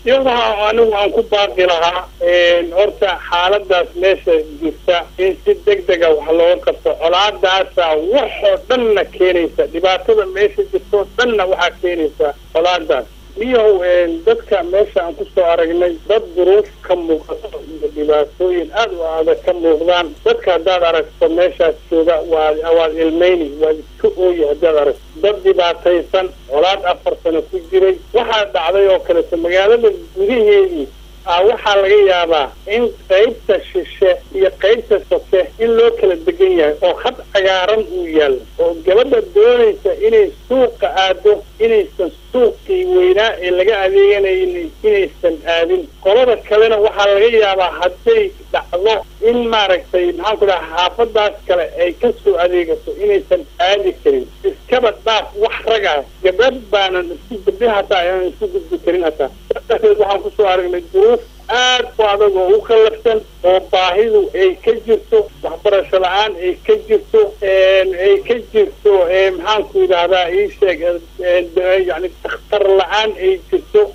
iyadaha anigu aan ku baaqi lahaa horta xaaladaas meesha jirta in si deg dega wax looga qabto colaadaasa waxoo dhanna keenaysa dhibaatada meesha jirtoo dhanna waxaa keenaysa colaadaas iyow dadka meesha aan kusoo aragnay dad duruuf ka muuqato iyo dhibaatooyin aada u adag ka muuqdaan dadka haddaad aragto meeshaas jooga waa waad ilmeyni waad iska ooyi haddaad aragto dad dhibaataysan colaad afar sano ku jiray waxaa dhacday oo kaleto magaalada gudaheedii a waxaa laga yaabaa in qaybta shishe iyo qaybta soke in loo kala degan yahay oo had cagaaran uu yaallo oo gabadha doonaysa inay suuqa aado inaysan suuqii weynaa ee laga adeeganaynin inaysan aadin qolada kalena waxaa laga yaabaa hadday dhacdo in maaragtay maxaan ku dhaha xaafadaas kale ay ka soo adeegato inaysan aadi karin iskaba dhaaf wax ragaa gabadh baanan isku gabdhi hataa inaan isku gudbi karin hataa darteed waxaan kusoo aragnay duruuf aad u adag oo u kallafsan oo baahidu ay ka jirto waxbarasho la-aan ay ka jirto ay ka jirto maxaanku yidhaahdaa ii sheeg yani dakhtar la-aan ay jirto